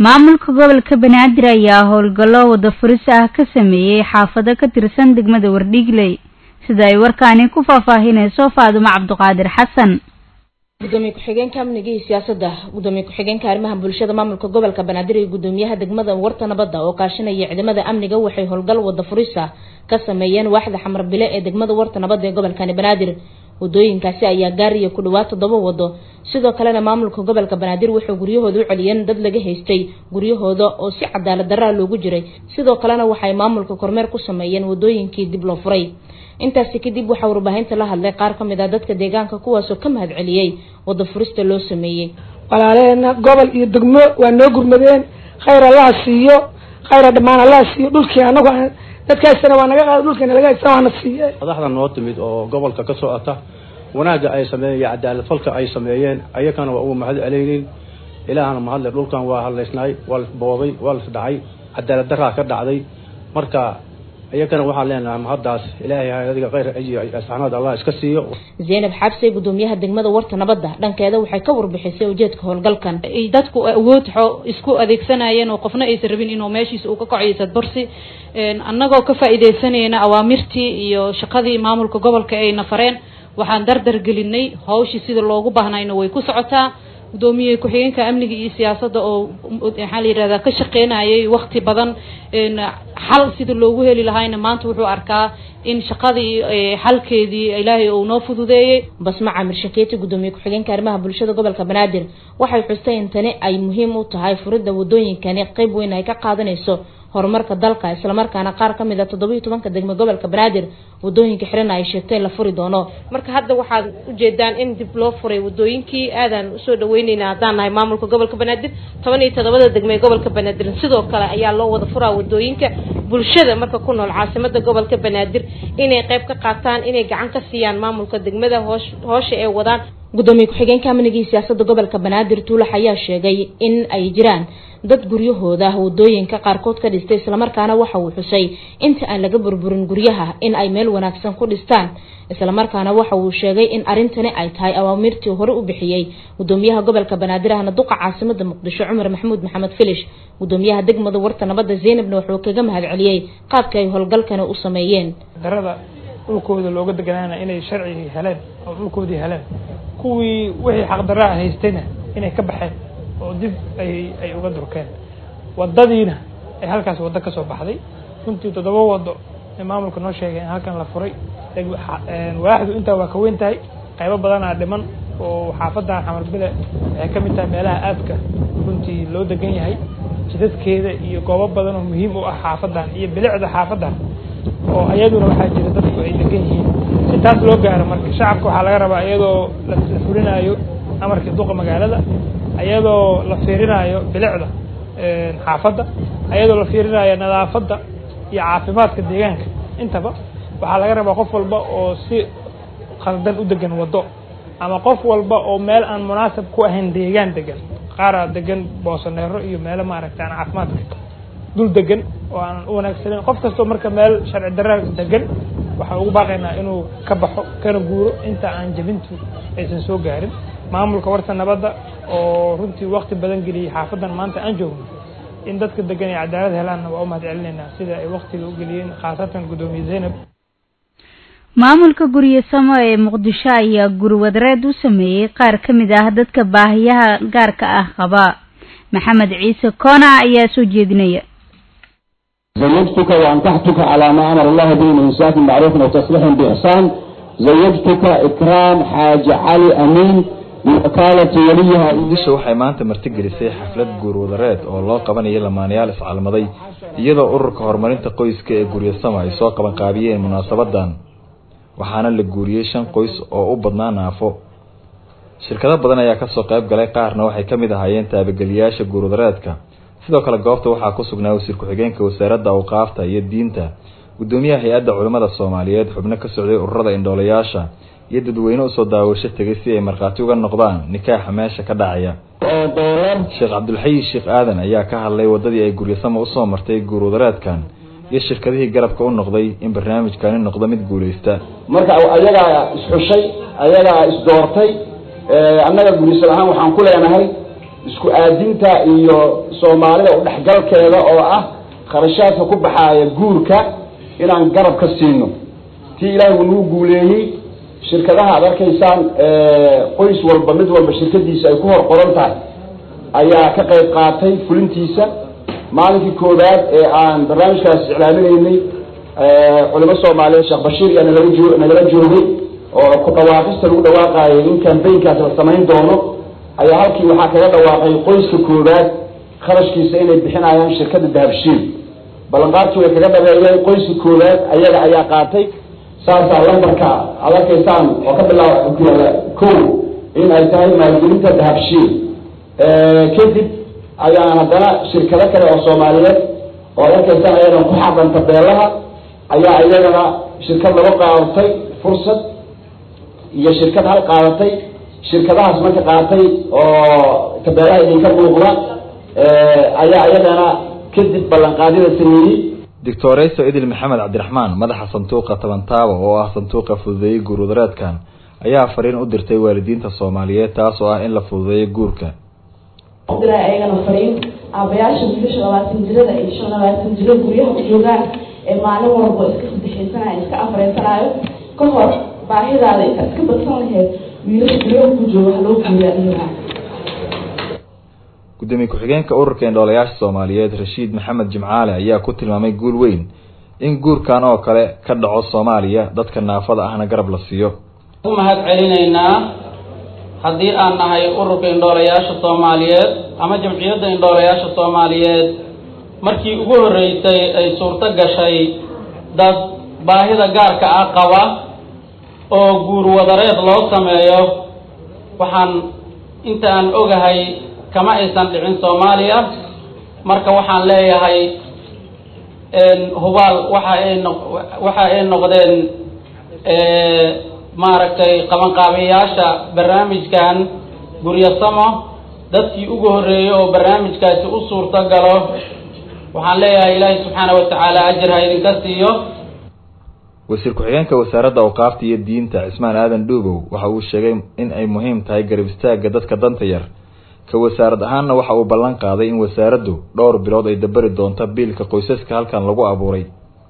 maamulka gobolka banaadir ayaa howlgallo wada furis ah ka sameeyey xaafado ka tirsan degmada wardhiigley sida ay warkaani ku faahfaahinayso faadumo cabduqaadir xasan gudoomiye ku-xigeenka amniga iyo siyaasadda gudoomiye ku-xigeenka arrimaha bulshada maamulka gobolka banaadir iyo gudoomiyaha degmada warta nabadda oo kaashanaya ciidamada amniga waxay howlgal wada furisa ka sameeyeen waaxda xamar bile ee degmada warta nabadda ee gobolkani banaadir wadooyinkaasi ayaa gaaraya ku dhawaad toddoba wado sidoo kalena maamulka gobolka banaadir wuxuu guryahooda u celiyeen dad laga haystay guryahooda oo si cadaalad daraa loogu jiray sidoo kalena waxay maamulka kormeer ku sameeyeen wadooyinkii dib loo furay intaasi kadib waxaa warbaahinta la hadlay qaar ka mid ah dadka deegaanka kuwaasoo ka mahad celiyey wada furista loo sameeyey walaaleena gobol iyo degmo waa noo gurmadeen khayr allaha siiyo khayra dhammaan allaha siiyo dhulkii anagu dadkaasina waa naga qaada dhulkiina laga haysta waana siiye madaxda noo timid oo gobolka ka socota wanaagga ay sameeyeen iyo cadaalad falka ay sameeyeen ayakana waa ugu mahad celaynin ilaahana mahadle dhulkan waa hadlaysnaay waa lasbooday waa lasdhacay cadaalad daraa ka dhacday marka iyakana waxaan leenahay mahaddaas ilaahay adiga khayr aji asxaanada allah iska siiyo zaynab xabse gudoomiyaha degmada warta nabadda dhankeeda waxay ka warbixisay ujeedka howlgalkan dadku awood isku adeegsanayeen oo qofna aysan rabin inuu meeshiisa uu ka kaciyo sadbarsi annagoo ka faa'iidaysanayna awaamirtii iyo shaqadii maamulka gobolka ayna fareen waxaan dardar gelinay hawshii sida loogu baahnayna way ku socotaa gudoomiye ku-xigeenka amniga iyo siyaasadda oo maxaa la yidhahdaa ka shaqeynayay wakti badan xal sida loogu heli lahaayna maanta wuxuu arkaa in shaqadii xalkeedii ilaahay uu noo fududeeyey basma camir shakeeti gudoomiye ku-xigeenka arrimaha bulshada gobolka banaadir waxay xustay in tani ay muhiim u tahay furidda wadooyinkani qeyb weyn ay ka qaadanayso horumarka dalka islamarkaana qaar ka mid a toddoba iyo tobanka degmo gobolka banaadir wadooyinka xirana ay sheegtay la furi doono marka hadda waxaad ujeedaan in dib loo furay wadooyinkii aadaan usoo dhaweyneyna haddaan nahay maamulka gobolka banaadir toban iyo toddobada degmo ee gobolka banaadir sidoo kale ayaa loo wada furaa wadooyinka bulshada marka ku nool caasimada gobolka banaadir inay qayb ka qaataan inay gacan ka siiyaan maamulka degmada hoosh hoosha ee wadaan gudoomiye ku-xigeenka amniga iyo siyaasadda gobolka banaadir tuulax ayaa sheegay in ay jiraan dad guryahooda wadooyinka qaarkood ka dhistay islamarkaana waxa uu xusay inta aan laga burburin guryaha in ay meel wanaagsan ku dhistaan islamarkaana waxa uu sheegay in arrintani ay tahay awaamirtii hore u bixiyey gudoomiyaha gobolka banaadir ahna duqa caasimada muqdisho cumar maxamuud maxamed filish gudoomiyaha degmada warta nabadda zeynabna wuxuu kaga mahad celiyey qaabka ay howlgalkani u sameeyeen darada dhulkooda looga deganaana inay sharcigii heleen oo dhulkoodii heleen kuwii wixii xaqdaraa haystayna inay ka baxeen oo dib ay ay uga durkeen wadadiina ay halkaas waddo ka soo baxday runtii toddoba waddo ee maamulka noo sheegay in halkan la furay waaxdu intaa waa ka weyn tahay qaybo badanaa dhiman oo xaafadan xamar bile waxay ka mid tahay meelaha aadka runtii loo degan yahay jidadkeeda iyo goobo badan oo muhiim u ah xaafadan iyo bilicda xaafadan oo ayaduna waxaa jira dadku ay degan yihiin si taas loo gaaro marka shacabka waxaa laga rabaa iyadoo la fulinayo amarkii duqa magaalada ayadoo la fiirinayo bilicda xaafadda ayadoo la fiirinayo nadaafadda iyo caafimaadka deegaanka intaba waxaa laga rabaa qof walba oo si khaldan u degan waddo ama qof walba oo meel aan munaasab ku ahayn deegaan degan qaaraa degan boosaneero iyo meelo maaragta aan caafimaadka dul degan oo aanan u wanaagsaneyn qof kastoo marka meel sharci darra degan waxaan ugu baaqaynaa inuu ka baxo kana guuro inta aan jabintu aysan soo gaarin maamulka warta nabadda oo runtii wakti badan geliyey xaafadan maanta aan joogno in dadka degan ay cadaalad helaanna waa u mahad celinaynaa sida ay waktiga u geliyeen khaasatan guddoomiye zaynab maamulka guryo samo ee muqdisho ayaa gurwadareed u sameeyey qaar ka mid ah dadka baahiyaha gaarka ah qaba maxamed ciise koona ayaa soo jeedinaya زوجتك وأنكحتك على ما أمر الله به من إنساك معروف وتصريح بإحسان زوجتك إكرام حاج علي أمين بوكالة وليها muqdisho waxay maanta martigelisay xaflad guurwadareed oo loo qabanayay lamaanayaal iscalmaday iyadoo ururka horumarinta qoyska ee guryasamo ay soo qaban qaabiyeen munaasabadan waxaana la guuriyey shan qoys oo u badnaa naafo shirkado badan ayaa kasoo qayb galay qaarna waxay ka mid ahaayeen taabageliyaasha guurwadareedka sidoo kale goobta waxaa ku sugnaa wasiir ku-xigeenka wasaaradda awqaafta iyo diinta gudoomiyaha hay-adda culimmada soomaaliyeed xubno ka socday ururada indhoolayaasha iyo dadweyne usoo daawasho tegay si ay markhaati uga noqdaan nikaaxa meesha ka dhacaya sheekh cabdulxayi sheekh aadan ayaa ka hadlay wadadii ay guryasamo usoo martay guurwadareedkan iyo shirkadihii garabka u noqday in barnaamijkani noqdo mid guuleysta marka ayagaa isxushay ayagaa isdoortay annaga gurisal ahaan waxaan ku leenahay isku aadinta iyo soomaalida udhexgalkeeda oo ah kharashaadka ku baxaaya guurka inaan garab ka siino tii ilaahay uu nagu guuleeyey shirkadaha aad arkaysaan qoys walba mid walba shirkadiisa ay ku hor qoran tahay ayaa ka qayb qaatay fulintiisa maalinkii koowaad ee aan barnaamijkaas iclaaminaynay culimo soomaaliyeed sheekh bashiir yaa nalaga joo nagala joogay oo ku dhawaaqista lagu dhawaaqaayay in cambaynkaas la samayn doono ayaa halkii waxaa kaga dhawaaqay qoyska koowaad kharashkiisa inay bixinayaan shirkadda dahabshiil ballanqaadkii way kaga dhabeeyeen qoyska koowaad ayaga ayaa qaatay saasaa lambarka aad arkaysaan oo ka bilaaba ko in ay tahay maalgelinta dahabshiil kadib ayaan haddana shirkado kale oo soomaaliyeed oo ad arkaysaan ayadan ku xaqan tabeelaha ayaa iyagana shirkad laga qaadatay fursad iyo shirkad hal qaadatay shirkadahaas marka qaatay oo tabeelaha idinka muuqda ayaa iyagana kadib ballanqaadyada sameeyey doctorayso idil maxamed cabdiraxmaan madaxa sanduuqa tabantaaba oo ah sanduuqa fududeeyey guurwadareedkan ayaa fariin u dirtay waalidiinta soomaaliyeed taas oo ah in la fududeeyo guurka diray ayagana fariin aabayaasha wiilasha labaatan jirada iyo shan labaatan jiro guryaha u joogaan ee maalin walba iska sadexaysanayo iska afreysanayo ka hor baahidaada inta iska badsan laheyd wiilasha guryaha ku jooga wax loo guuriyaa iyagaa gudoomiye ku-xigeenka ururka indhoolayaasha soomaaliyeed rashiid maxamed jimcaale ayaa ku tilmaamay guul weyn in guurkan oo kale ka dhaco soomaaliya dadka naafada ahna garab la siiyo u mahad celinaynaa haddii aan nahay ururka indhoolayaasha soomaaliyeed ama jamciyadda indhoolayaasha soomaaliyeed markii ugu horreysay ay suurto gashay dad baahida gaarka ah qaba oo guur wadareed loo sameeyo waxaan inta aan ogahay kama aysan dhicin soomaaliya marka waxaan leeyahay hubaal waxa ay no waxa ay noqdeen maaragtay qabanqaabiyayaasha barnaamijkan guryasamo dadkii ugu horreeyey oo barnaamijkaasi u suurto galo waxaan leeyahay ilaahay subxaana watacaala ajir ha idinka siiyo wasiir ku-xigeenka wasaaradda awqaafta iyo diinta cismaan aadan dhuubow waxa uu sheegay in ay muhiim tahay garab istaagga dadka danta yar ka wasaarad ahaanna waxa uu ballan qaaday in wasaaraddu dhowr bilood ay dabari doonto biilka qoysaska halkan lagu abuuray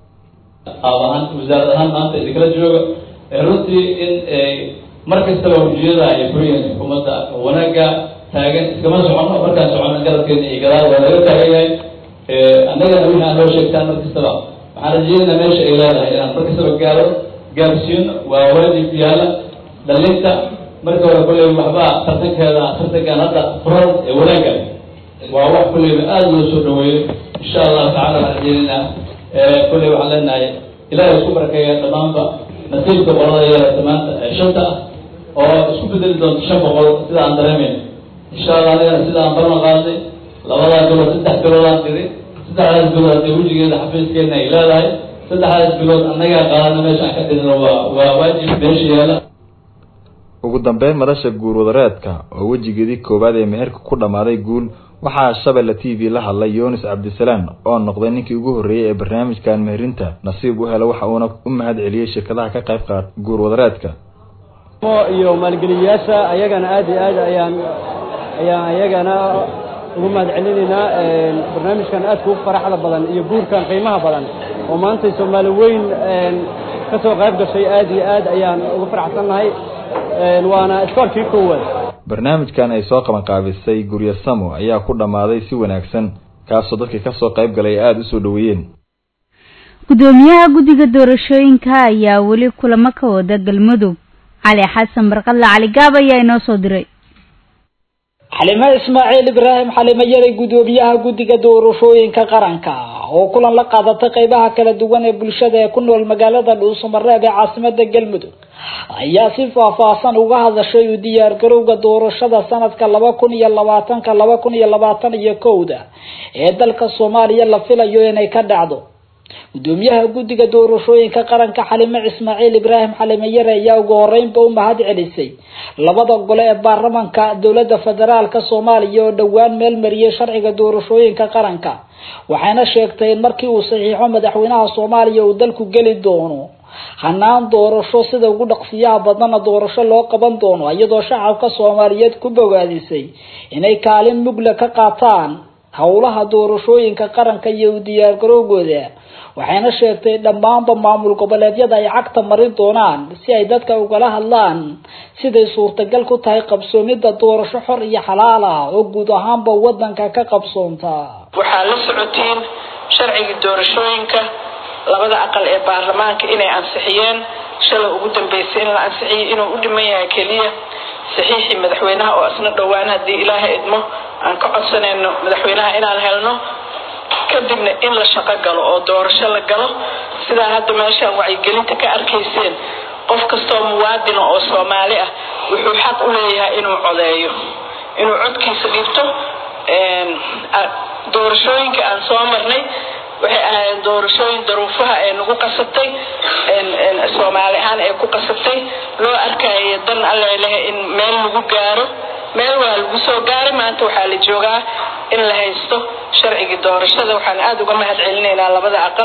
qaab ahaan wasaarad ahaan maanta idinkala jooga runtii in mar kastaba hujiyada ay furiyeen xukuumadda wanaagga taagan iskama socono markaan socono garabkeena iyo gadaal waa laga taagan yahay annagana wixii aan loo sheegtaan mar kastaba waxaan rajeynaa meesha ay leedahay inaan mar kastaba gaaro gaarsiino waa waajib yaala dhalinta marka hore kulley waxba tartankeeda tartankan hadda furan ee wanaagga waa wax kulleyba aada loo soo dhaweeyo insha allahu tacala waxaan rajeynaynaa kulley waxaan leenahay ilaahay isku barakeeya dhammaanba nasiibka qolada yeelata maanta ee shanta ah oo isku bedeli doonto shan boqol sida aan dareemayno insha allah anigana sida aan ballan qaadnay labadaa bilood saddex bilood aan tiri saddexdaas bilood dee wejigeeda xafiiskeena ay leedahay saddexdaas bilood annagaa qaadana meesha aan ka dirino waa waa waajib meesha yaala ugu dambeyn madasha guur wadareedka oo wejigeedii koowaad ee meherka ku dhammaaday guul waxaa shabelle t v la hadlay yunis cabdisalaan oo noqday ninkii ugu horreeyey ee barnaamijkan meherinta nasiib u hela waxa uuna u mahad celiyey shirkadaha ka qayb qaat guur wadareedka iyo maalgeliyayaasha ayagana aad iyo aad ayaan ayaan ayagana ugu mahad celinaynaa barnaamijkan aadka u faraxda badan iyo guurkan qiimaha badan oo maanta soomaali weyn ka soo qayb gashay aad iyo aad ayaan ugu faraxsannahay waana iskoolkii koowaad barnaamijkan ay soo qabanqaabisay guryo samo ayaa ku dhammaaday si wanaagsan kaasoo dadkii kasoo qayb galay aada u soo dhaweeyeen gudoomiyaha guddiga doorashooyinka ayaa weli kulamo ka wada galmudug cali xasan barqadle cali gaab ayaa inoo soo diray xalimo ismaaciil ibraahim xalimo yaray gudoomiyaha guddiga doorashooyinka qaranka oo kulan la qaadatay qeybaha kala duwan ee bulshada ee ku nool magaalada dhuusamareeb ee caasimada galmudug ayaa si faahfaahsan uga hadashay u diyaargarowga doorashada sanadka laba kun iyo labaatanka laba kun iyo labaatan iyo kowda ee dalka soomaaliya la filayo inay ka dhacdo gudoomiyaha guddiga doorashooyinka qaranka xalimo ismaaciil ibraahim xalimo yare ayaa ugu horeynba u mahad celisay labada gole ee baarlamanka dowlada federaalka soomaaliya oo dhowaan meel mariyay sharciga doorashooyinka qaranka waxayna sheegtay in markii uu saxiixo madaxweynaha soomaaliya uu dalku geli doono hanaan doorasho sida ugu dhaqsiyaha badana doorasho loo qaban doono iyadoo shacabka soomaaliyeed ku bogaadisay inay kaalin mugla ka qaataan howlaha doorashooyinka qaranka iyo u diyaargarowgooda waxayna sheegtay dhammaanba maamul goboleedyada ay cagta marin doonaan si ay dadka ugala hadlaan siday suurtagal ku tahay qabsoomida doorasho xor iyo xalaal ah oo guud ahaanba wadanka ka qabsoonta waxaa la socotiin sharcigii doorashooyinka labada aqal ee baarlamaanka inay ansixiyeen shalay ugu dambeysay in la ansixiyay inuu u dhiman yahay keliya saxiixii madaxweynaha oo isna dhowaan haddii ilaahay idmo aan ka codsanayno madaxweynaha inaan helno kadibna in la shaqo galo oo doorasho la galo sidaa hadda meeshaan wacyigelinta ka arkayseen qof kastoo muwaadina oo soomaali ah wuxuu xaq u leeyahay inuu codeeyo inuu codkiisa dhiibto doorashooyinka aan soo marnay waxay ahaayeen doorashooyin daruufaha ee nagu qasabtay soomaali ahaan ee ku qasabtay loo arkaayo dan alle leh in meel lagu gaaro meel waa lagu soo gaaray maanta waxaa la joogaa in la haysto sharcigii doorashada waxaan aada uga mahad celinaynaa labada aqal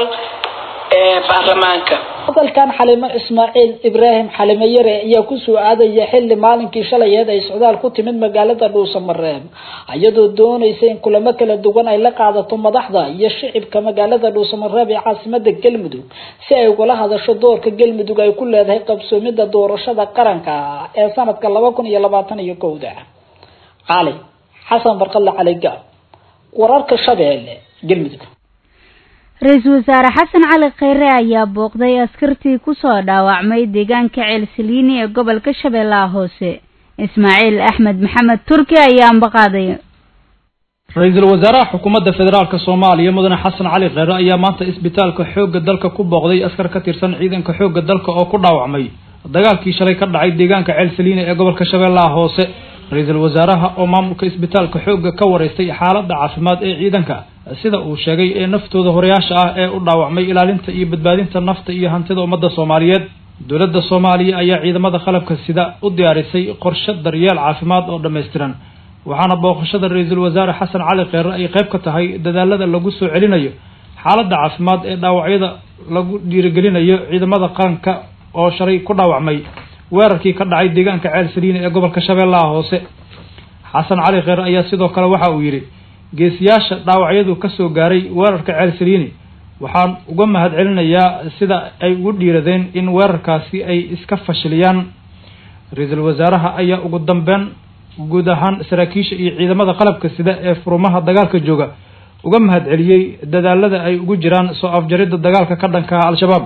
ee baarlamaanka hadalkan xalimo ismaaciil ibraahim xalimo yare ayaa kusoo aadaya xilli maalinkii shalayeed ay socdaal ku timid magaalada dhuusamareeb iyadoo doonaysa in kulamo kala duwan ay la qaadato madaxda iyo shicibka magaalada dhuusamareeb ee caasimada galmudug si ay ugala hadasho doorka galmudug ay ku leedahay qabsoomida doorashada qaranka ee sanadka laba kun iyo labaatan iyo kowda cali xasan barqalle cali gaab wararka shabeelle galmudug ra-iisul wasaare xasan cali kheyre ayaa booqday askartii kusoo dhaawacmay deegaanka ceelsaliini ee gobolka shabeellaha hoose ismaaciil axmed maxamed turki ayaa ambaqaadaya ra-iisul wasaaraha xukuumadda federaalka soomaaliya mudane xasan cali kheyre ayaa maanta isbitaalka xoogga dalka ku booqday askar ka tirsan ciidanka xoogga dalka oo ku dhaawacmay dagaalkii shalay ka dhacay deegaanka ceelsaliini ee gobolka shabeellaha hoose ra-iisul wasaaraha oo maamulka isbitaalka xoogga ka wareystay xaaladda caafimaad ee ciidanka sida uu sheegay ee naftooda horeyaasha ah ee u dhaawacmay ilaalinta iyo badbaadinta nafta iyo hantida ummadda soomaaliyeed dowladda soomaaliya ayaa ciidamada qalabka sida u diyaarisay qorshe daryeel caafimaad oo dhammaystiran waxaana booqashada ra-iisul wasaare xasan cali kheyre ay qayb ka tahay dadaalada lagu soo celinayo xaaladda caafimaad ee dhaawacyada lagu dhiirigelinayo ciidamada qaranka oo shalay ku dhaawacmay weerarkii ka dhacay deegaanka ceel saliini ee gobolka shabeellaha hoose xasan cali kheyre ayaa sidoo kale waxa uu yidhi geesiyaasha dhaawacyadu ka soo gaaray weerarka ceel saliini waxaan uga mahad celinayaa sida ay ugu dhiiradeen in weerarkaasi ay iska fashiliyaan ra-iisul wasaaraha ayaa ugu dambeyn guud ahaan saraakiisha iyo ciidamada qalabka sida ee furumaha dagaalka jooga uga mahad celiyey dadaalada ay ugu jiraan soo afjaridda dagaalka ka dhanka ah al-shabaab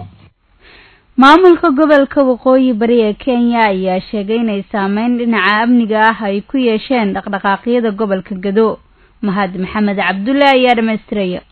maamulka gobolka waqooyi bari ee kenya ayaa sheegay inay saameyn dhinaca amniga ah ay ku yeesheen dhaqdhaqaaqyada gobolka gado mahad maxamed cabdulle ayaa dhamaystiraya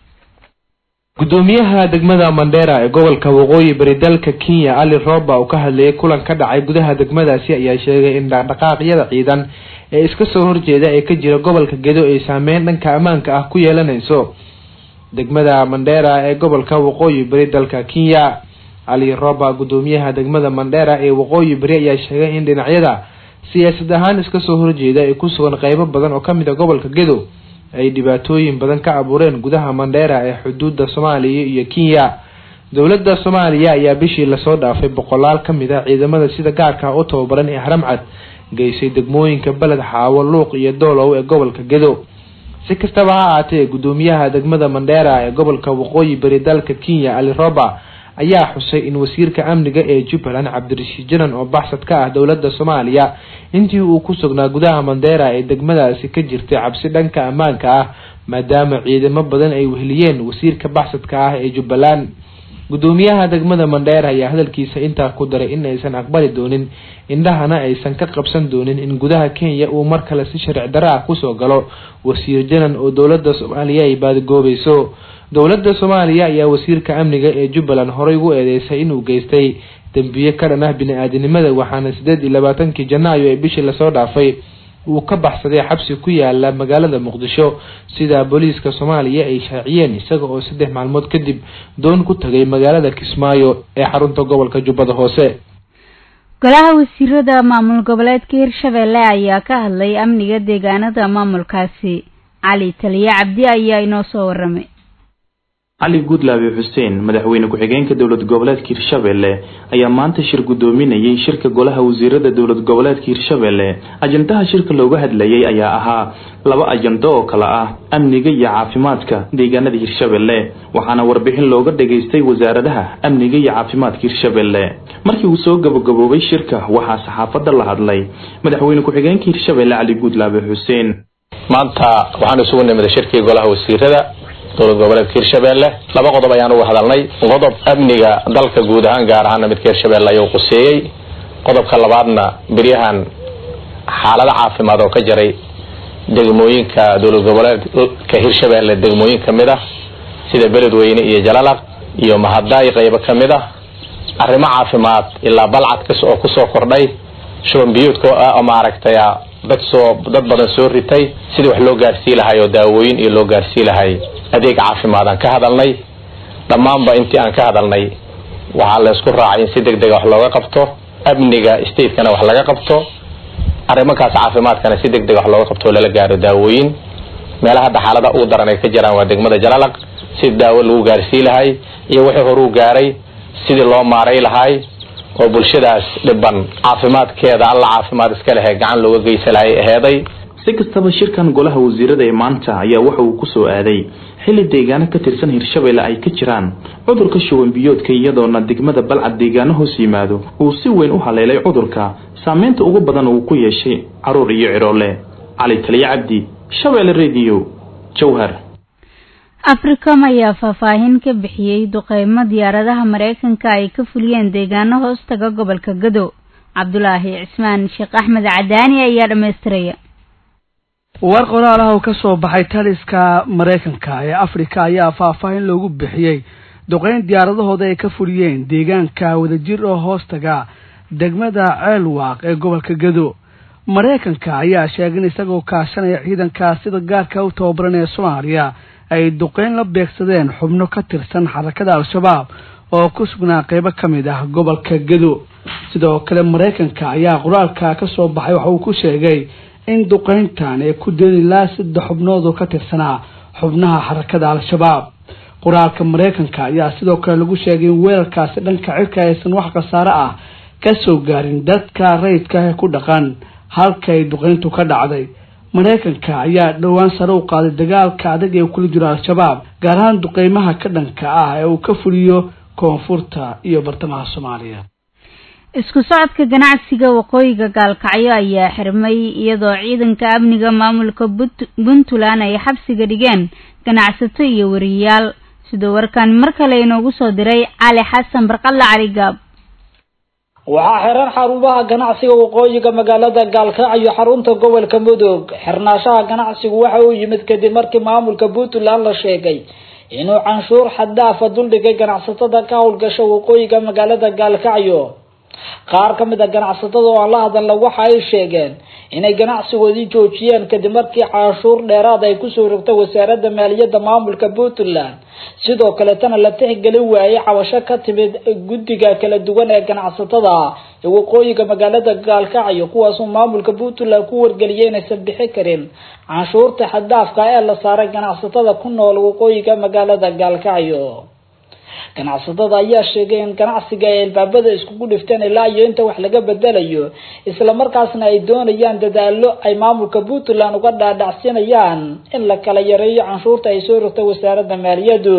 gudoomiyaha degmada mandera ee gobolka waqooyi bari dalka kenya ali roba oo ka hadlayay kulan ka dhacay gudaha degmadaasi ayaa sheegay in dhaqdhaqaaqyada ciidan ee iska soo horjeeda ee ka jira gobolka gedo ay saameyn dhanka ammaanka ah ku yeelanayso degmada mandera ee gobolka waqooyi bari dalka kenya ali roba gudoomiyaha degmada mandera ee waqooyi bari ayaa sheegay in dhinacyada siyaasad ahaan iska soo horjeeda ay ku sugan qeybo badan oo kamid a gobolka gedo ay dhibaatooyin badan ka abuureen gudaha mandheera ee xuduudda soomaaliya iyo kenya dowladda soomaaliya ayaa bishii lasoo dhaafay boqolaal ka mid ah ciidamada sida gaarka u tababaran ee haramcad geysay degmooyinka beled xaawo luuq iyo doolow ee gobolka gedo si kastaba ha ahaatee gudoomiyaha degmada mandheera ee gobolka waqooyi bari dalka kenya ali roba ayaa xusay in wasiirka amniga ee jubbaland cabdirashiid janan oo baxsad ka ah dowladda soomaaliya intii uu ku sugnaa gudaha mandheera ee degmadaasi ka jirtay cabsi dhanka ammaanka ah maadaama ciidamo badan ay weheliyeen wasiirka baxsadka ah ee jubbaland gudoomiyaha degmada mandheera ayaa hadalkiisa intaa ku daray in aysan aqbali doonin indhahana aysan ka qabsan doonin in gudaha kenya uu mar kale si sharci darro ah kusoo galo wasiir janan oo dowladda soomaaliya ay baadigoobayso dowladda soomaaliya ayaa wasiirka amniga ee jubbaland horey ugu eedeysay inuu geystay dembiye ka dhan ah bini-aadinimada waxaana sideed iyo labaatankii janaayo ee bishii lasoo dhaafay uu ka baxsaday xabsi ku yaala magaalada muqdisho sida booliiska soomaaliya ay shaaciyeen isaga oo saddex maalmood kadib doon ku tagay magaalada kismaayo ee xarunta gobolka jubbada hoose golaha wasiirada maamul goboleedka hirshabelle ayaa ka hadlay amniga deegaanada maamulkaasi cali taliye cabdi ayaa inoo soo waramay cali guudlaabe xuseen madaxweyne ku-xigeenka dowlad goboleedka hirshabelle ayaa maanta shir guddoominayay shirka golaha wasiirada dowlad goboleedka hirshabelle ajandaha shirka looga hadlayay ayaa ahaa laba ajando oo kale ah amniga iyo caafimaadka deegaanada hirshabelle waxaana warbixin looga dhageystay wasaaradaha amniga iyo caafimaadka hirshabelle markii uu soo gabagaboobay shirka waxaa saxaafadda la hadlay madaxweyne ku-xigeenka hirshabelle cali guudlaabe xuseen maanta waxaan isugu nimida shirkii golaha wasiirada dowlad goboleedka hirshabelle laba qodob ayaan uga hadalnay qodob amniga dalka guud ahaan gaar ahaana midka hirshabelle ayuu quseeyey qodobka labaadna beryahan xaalado caafimaad oo ka jiray degmooyinka dowlad goboleedka hirshabelle degmooyin kamid ah sida beledweyne iyo jalalaq iyo mahadaay qaybo kamid ah arrimo caafimaad ilaa balcad oo kusoo kordhay shuban biyuudka oo maaragtay dad soo dad badan soo ritay sidii wax loo gaarsii lahay oo daawooyin iyo loo gaarsii lahay adeeg caafimaad aan ka hadalnay dhammaanba intii aan ka hadalnay waxaa la isku raacay in si deg dega wax looga qabto amniga statekana wax laga qabto arrimankaas caafimaadkana si deg deg wax looga qabto oo lala gaaro daawooyin meelaha hadda xaalada ugu daran ay ka jiraan waa degmada jalalaq sidii daawo lagu gaarsii lahay iyo wixii horuu gaaray sidii loo maaray lahay oo bulshadaas dhiban caafimaadkeeda alla caafimaad iska lehe gacan looga geysa lahay aheeday si kastaba shirkan golaha wasiirada ee maanta ayaa waxa uu kusoo aaday xilli deegaano ka tirsan hirshabelle ay ka jiraan cudurka shuban biyoodka iyadoona degmada balcad deegaano hoos yimaado uu si weyn u haleelay cudurka saameynta ugu badan uu ku yeeshay caruur iyo ciroole cali taliye cabdi shabeelle radio jowhar africom ayaa faahfaahin ka bixiyey duqeymo diyaaradaha mareykanka ay ka fuliyeen deegaano hoostaga gobolka gado cabdulaahi cismaan sheekh axmed cadaani ayaa dhammaystiraya war qoraalaha oo ka soo baxay taliska maraykanka ee afrika ayaa faahfaahin loogu bixiyey duqeyn diyaaradahooda ay ka fuliyeen deegaanka wadajir oo hoostaga degmada ceelwaaq ee gobolka gado maraykanka ayaa sheegay in isagoo kaashanaya ciidanka sida gaarka u tababaran ee soomaaliya ay duqeyn la beegsadeen xubno ka tirsan xarakada al-shabaab oo ku sugnaa qeybo ka mid ah gobolka gado sidoo kale maraykanka ayaa qoraalka ka soo baxay waxa uu ku sheegay in duqeyntan ay ku deen ilaa saddex xubnood oo ka tirsanaa xubnaha xarakada al-shabaab qoraalka maraykanka ayaa sidoo kale lagu sheegay in weerarkaasi dhanka cirka aysan wax khasaare ah ka soo gaarin dadka rayidka ee ku dhaqan halka ay duqeyntu ka dhacday maraykanka ayaa dhowaan sare u qaaday dagaalka adag ee kula jiro al-shabaab gaar ahaan duqeymaha ka dhanka ah ee uu ka fuliyo koonfurta iyo bartamaha soomaaliya isku socodka ganacsiga waqooyiga gaalkacyo ayaa xirmay iyadoo ciidanka amniga maamulka puntland ay xabsiga dhigeen ganacsato iyo wariyayaal sidoo warkan mar kale inoogu soo diray cali xasan barqalle cali gaab waxaa xiran xarumaha ganacsiga waqooyiga magaalada gaalkacyo xarunta gobolka mudug xirnaashaha ganacsigu waxa uu yimid kadib markii maamulka puntland la sheegay inuu canshuur xaddaafa duldhigay ganacsatada ka howlgasha waqooyiga magaalada gaalkacyo qaar ka mid a ganacsatada oo aan la hadalna waxa ay sheegeen inay ganacsigoodii joojiyeen kadib markii canshuur dheeraad ay kusoo rogtay wasaaradda maaliyadda maamulka puntland sidoo kaletana la tixgelin waayey cabasho ka timid guddiga kala duwan ee ganacsatada ee waqooyiga magaalada gaalkacyo kuwaasoo maamulka puntland ku wargeliyay inaysan bixi karin canshuurta xaddaafka ee la saaray ganacsatada ku nool waqooyiga magaalada gaalkacyo ganacsatada ayaa sheegay in ganacsiga ay albaabada iskugu dhifteen ilaa iyo inta wax laga bedelayo islamarkaasna ay doonayaan dadaalo ay maamulka puntland uga dhaadhacsinayaan in la kala yareeyo canshuurta ay soo rogtay wasaaradda maaliyaddu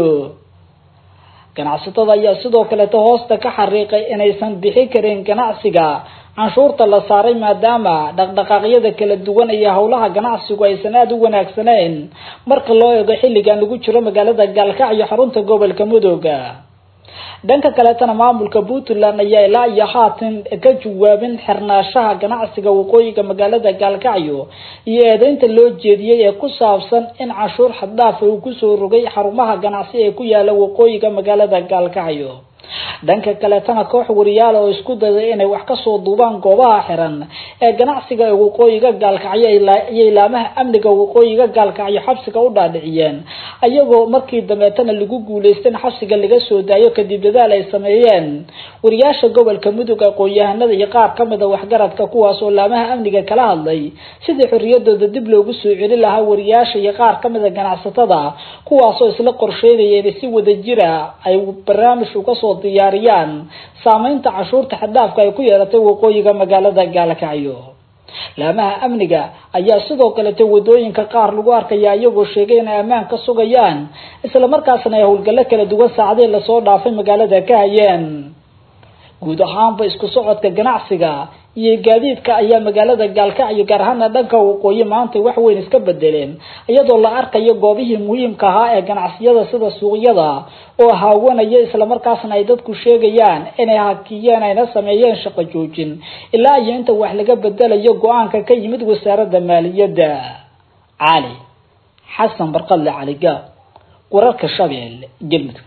ganacsatada ayaa sidoo kaleeta hoosta ka xariiqay inaysan bixi karin ganacsiga canshuurta la saaray maadaama dhaqdhaqaaqyada kala duwan iyo howlaha ganacsigu aysan aada u wanaagsaneyn marka loo eego xilligan lagu jiro magaalada gaalkacyo xarunta gobolka mudooga dhanka kaleetana maamulka puntland ayaa ilaa iyo haatan ka jawaabin xirnaashaha ganacsiga waqooyiga magaalada gaalkacyo iyo eedeynta loo jeediyey ee ku saabsan in canshuur xaddaafa uu kusoo rogay xarumaha ganacsi ee ku yaala waqooyiga magaalada gaalkacyo dhanka kaleetana koox wariyaal oo isku dayday inay wax kasoo duubaan goobaha xiran ee ganacsiga ee waqooyiga gaalkacyo iyo ilaamaha amniga waqooyiga gaalkacyo xabsiga u dhaadhiciyeen ayagoo markii dambeetana lagu guuleystay in xabsiga laga soo daayo kadib dadaal ay sameeyeen wariyaasha gobolka mudug aqoon-yahanada iyo qaar kamid a waxgaradka kuwaas oo laamaha amniga kala hadlay sidii xorriyadooda dib loogu soo celin lahaa wariyaasha iyo qaar kamid a ganacsatada kuwaasoo isla qorsheynaya inay si wadajira ay barnaamij uga soo diyaariyaan saameynta cashuurta xadhaafka ay ku yeelatay waqooyiga magaalada gaalkacyo laamaha amniga ayaa sidoo kalete wadooyinka qaar lagu arkaya iyagoo sheegay inay ammaan ka sugayaan islamarkaasna ay howlgallo kala duwan saacadii lasoo dhaafay magaalada ka hayeen guud ahaanba isku socodka ganacsiga iyo gaadiidka ayaa magaalada gaalkacyo gaar ahaana dhanka waqooyi maanta wax weyn iska bedeleen iyadoo la arkayo goobihii muhiimka ahaa ee ganacsiyada sida suuqyada oo haawanaya islamarkaasna ay dadku sheegayaan inay hakiyeen ayna sameeyeen shaqo joojin ilaa iyo inta wax laga bedelayo go-aanka ka yimid wasaaradda maaliyadda cali xasan barqadle caliga wararka shabeelle galmudug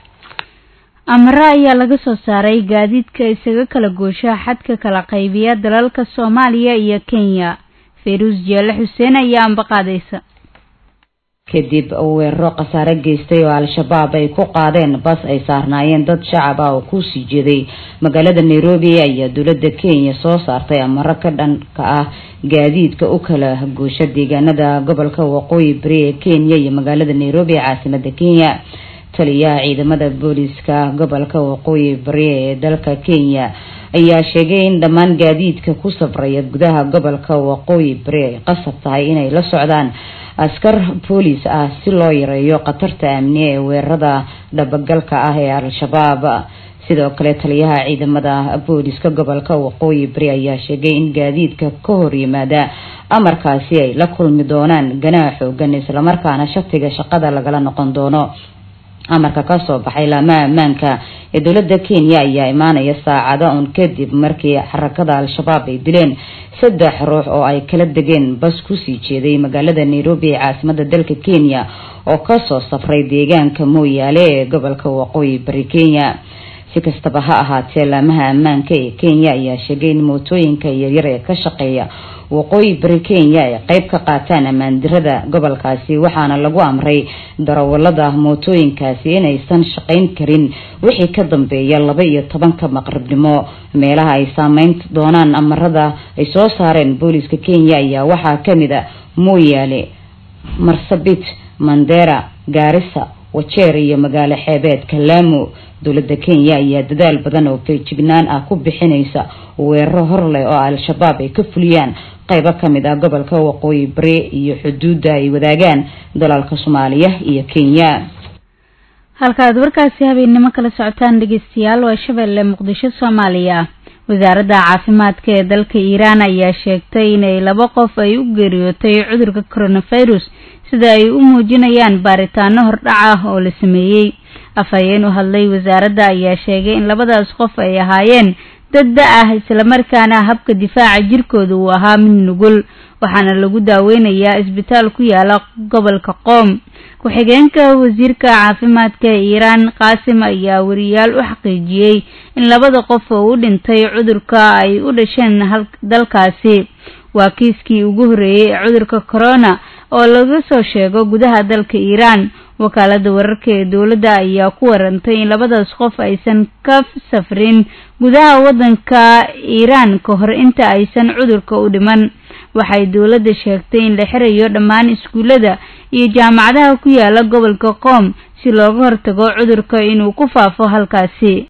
amare ayaa laga soo saaray gaadiidka isaga kala goosha xadka kala qaybiya dalalka soomaaliya iyo kenya fayruus jeele xuseen ayaa ambaqaadaysa kadib weeraro khasaare geystay oo al-shabaab ay ku qaadeen bas ay saarnaayeen dad shacab ah oo kusii jeeday magaalada nairobi ayaa dowladda kenya soo saartay amaro ka dhanka ah gaadiidka u kala goosha deegaanada gobolka waqooyi bari ee kenya iyo magaalada nairobi ee caasimada kenya taliyaha ciidamada booliska gobolka waqooyi bari ee dalka kenya ayaa sheegay in dhammaan gaadiidka ku safraya gudaha gobolka waqooyi bari ay qasab tahay inay la socdaan askar boolis ah si loo yareeyo khatarta amni ee weerarada dhabagalka ah ee al-shabaab sidoo kale taliyaha ciidamada booliska gobolka waqooyi bari ayaa sheegay in gaadiidka ka hor yimaada amarkaasi ay la kulmi doonaan ganaax xoogan islamarkaana shatiga shaqada lagala noqon doono amarka kasoo baxay laamaha ammaanka ee dowladda kenya ayaa imaanaya saacado un kadib markii xarakada al-shabaab ay dileen saddex ruux oo ay kala degeen bas kusii jeeday magaalada nairobi ee caasimada dalka kenya oo kasoo safray deegaanka mooyaale ee gobolka waqooyi bari kenya si kastaba ha ahaatee laamaha ammaanka ee kenya ayaa sheegay in mootooyinka yaryar ee ka shaqeeya waqooyi bari kenya ay qeyb ka qaataan ammaandirada gobolkaasi waxaana lagu amray darawalada mootooyinkaasi inaysan shaqayn karin wixii ka dambeeya laba iyo tobanka maqribnimo meelaha ay saameyn doonaan amarada ay soo saareen booliska kenya ayaa waxaa kamid a mooyaale marsabit mandera gaarisa wajeer iyo magaalo xeebeedka laamo dowladda kenya ayaa dadaal badan oo feejignaan ah ku bixinaysa weeraro hor leh oo al-shabaab ay ka fuliyaan qeybo kamid ah gobolka waqooyi bari iyo xuduudda ay wadaagaan dalalka soomaaliya iyo kenya halkaad warkaasi habeennimo kala socotaan dhegeystayaal waa shabeelle muqdisho soomaaliya wasaaradda caafimaadka ee dalka iiraan ayaa sheegtay inay laba qof ay u geeriyootay cudurka coronavirus sida ay u muujinayaan baaritaano hordhac ah oo la sameeyey afhayeen u hadlay wasaaradda ayaa sheegay in labadaas qof ay ahaayeen dad da ah islamarkaana habka difaaca jirkooda uu ahaa mid nugul waxaana lagu daaweynayaa isbitaal ku yaala gobolka qoom ku-xigeenka wasiirka caafimaadka ee iiraan qaasim ayaa wariyaal u xaqiijiyey in labada qof oo u dhintay cudurka ay u dhasheen dalkaasi waa kiiskii ugu horreeyey ee cudurka corona oo laga soo sheego gudaha dalka iiraan wakaalada wararka ee dowladda ayaa ku warantay in labadaas qof aysan ka safrin gudaha waddanka iiraan ka hor inta aysan cudurka u dhiman waxay dowladda sheegtay in la xirayo dhammaan iskuullada iyo jaamacadaha ku yaala gobolka qoom si looga hortago cudurka inuu ku faafo halkaasi